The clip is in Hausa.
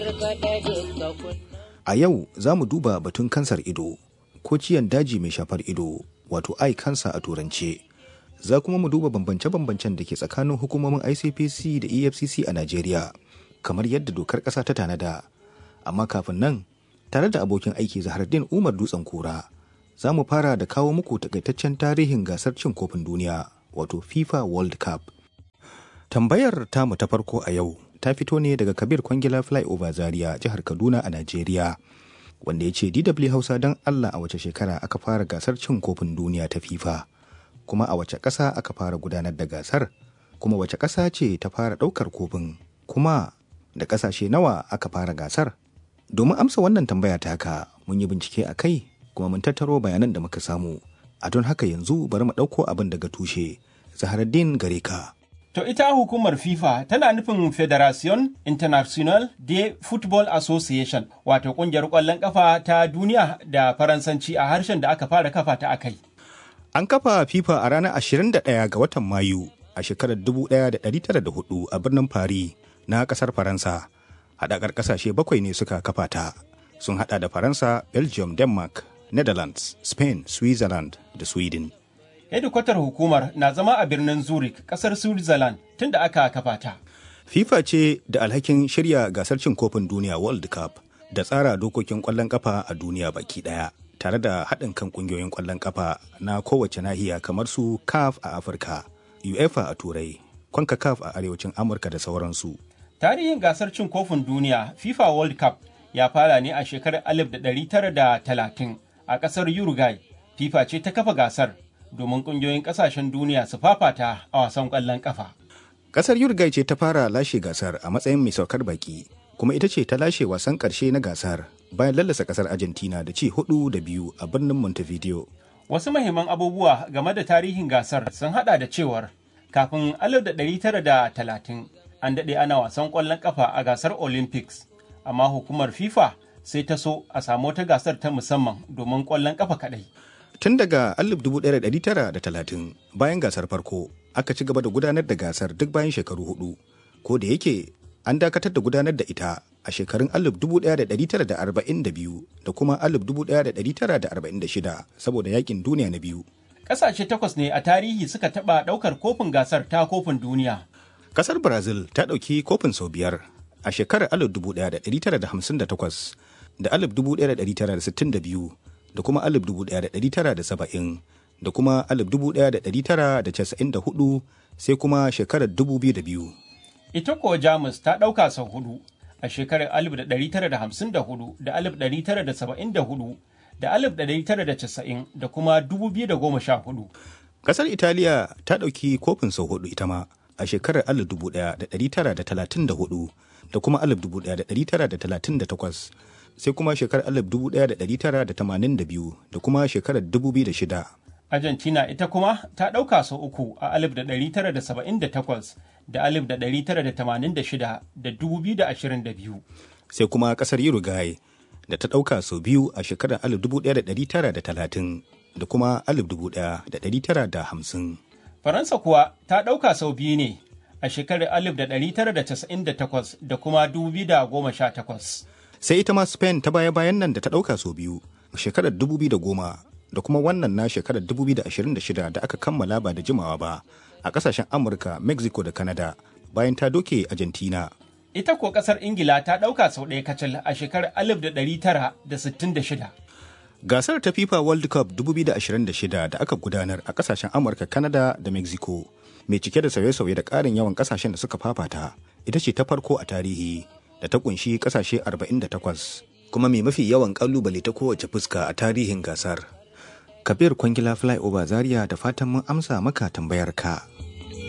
A yau za mu duba batun kansar ido ko ciyan daji mai shafar ido wato eye cancer a turance. Za kuma mu duba bambance-bambancen da ke tsakanin hukumomin ICPC da EFCC a Najeriya kamar yadda dokar ƙasa ta tanada. Amma kafin nan tare da abokin aiki Zahardin Umar Dutsen Kura za mu fara da kawo muku takaitaccen tarihin gasar cin kofin duniya wato FIFA World Cup. Tambayar tamu ta farko a yau ta fito ne daga Kabir Kwangila Flyover Zaria jihar Kaduna a Najeriya. Wanda ya ce DW Hausa don Allah a wace shekara aka fara gasar cin kofin duniya ta FIFA, kuma a wace ƙasa aka fara gudanar da gasar, kuma wace ƙasa ce ta fara ɗaukar kofin, kuma da ƙasashe nawa aka fara gasar. Domin amsa wannan tambaya taka mun yi bincike a kai kuma mun tattaro bayanan da muka samu. A don haka yanzu bari mu ɗauko abin daga tushe. Zaharaddin gare ka. To ita hukumar FIFA tana nufin Federation International de Football Association wato kungiyar ƙwallon ƙafa ta duniya da Faransanci a harshen da aka fara kafa ta akai. An kafa FIFA a ranar 21 ga watan Mayu a shekarar 1904 a birnin Paris na ƙasar Faransa. Haɗakar ƙasashe bakwai ne suka kafa ta. Sun haɗa da Faransa, Belgium, Denmark, Netherlands, Spain, Switzerland da Sweden. hedikwatar hukumar na zama a birnin Zurich, kasar Switzerland tun da aka kafa ta. FIFA ce da alhakin shirya gasar cin kofin duniya World Cup da tsara dokokin ƙwallon ƙafa a duniya baki ɗaya, tare da haɗin kan ƙungiyoyin ƙwallon ƙafa na kowace nahiya kamar su CAF a Afirka, UEFA a Turai, CONCACAF a Arewacin Amurka da sauransu. Tarihin gasar cin kofin duniya FIFA World Cup ya fara ne a shekarar 1930 a ƙasar Uruguay. FIFA ce ta kafa gasar domin kungiyoyin kasashen duniya su fafata a wasan kwallon kafa. Kasar Uruguay ce ta fara lashe gasar a matsayin mai saukar baki, kuma ita ce ta lashe wasan karshe na gasar bayan lallasa kasar Argentina da ci hudu da biyu a birnin Montevideo. Wasu mahimman abubuwa game da tarihin gasar sun hada da cewar kafin 1930 an daɗe ana wasan kwallon kafa a gasar Olympics, amma hukumar FIFA sai ta so a samu wata gasar ta musamman domin kwallon kafa kaɗai. Tun daga 1930 bayan gasar farko aka ci gaba da gudanar da gasar duk bayan shekaru hudu, ko da yake an dakatar da gudanar da ita a shekarun 1942 da kuma 1946 saboda yakin duniya na biyu. Ƙasashe takwas ne a tarihi suka taɓa ɗaukar kofin gasar ta kofin duniya. Kasar Brazil ta ɗauki kofin sau biyar a shekarar 1958 da 1962 da kuma 1970 da kuma 1994 sai kuma shekarar 2002. Ita kuwa Jamus ta ɗauka sau hudu a shekarar 1954 da 1974 da 1990 da kuma 2014. Kasar Italiya ta ɗauki kofin sau hudu ita ma a shekarar 1934 da kuma 1938 sai kuma shekarar 1982 da kuma shekarar 2006. Argentina ita kuma ta ɗauka sau uku a 1978 da 1986 da 2022. Sai kuma ƙasar Uruguay da ta ɗauka sau biyu a shekarar 1930 da kuma 1950. Faransa kuwa ta ɗauka sau biyu ne a shekarar 1998 da kuma 2018. sai ita ma spain ta baya-bayan nan da ta ɗauka sau biyu shekarar 2010 da kuma wannan na shekarar 2026 da aka kammala ba da jimawa ba a ƙasashen amurka mexico da canada bayan ta doke argentina ita ko ƙasar ingila ta ɗauka sau ɗaya kacal a shekarar 1966 gasar ta fifa world cup 2026 da aka gudanar a ƙasashen amurka canada da mexico mai cike da sauye-sauye da ƙarin yawan ƙasashen da suka fafata ita ce ta farko a tarihi da ta kunshi kasashe 48 kuma mai mafi yawan kalubale ta kowace fuska a tarihin gasar. Kabir Kwangila Flyover Zaria da fatan mun amsa maka tambayar ka.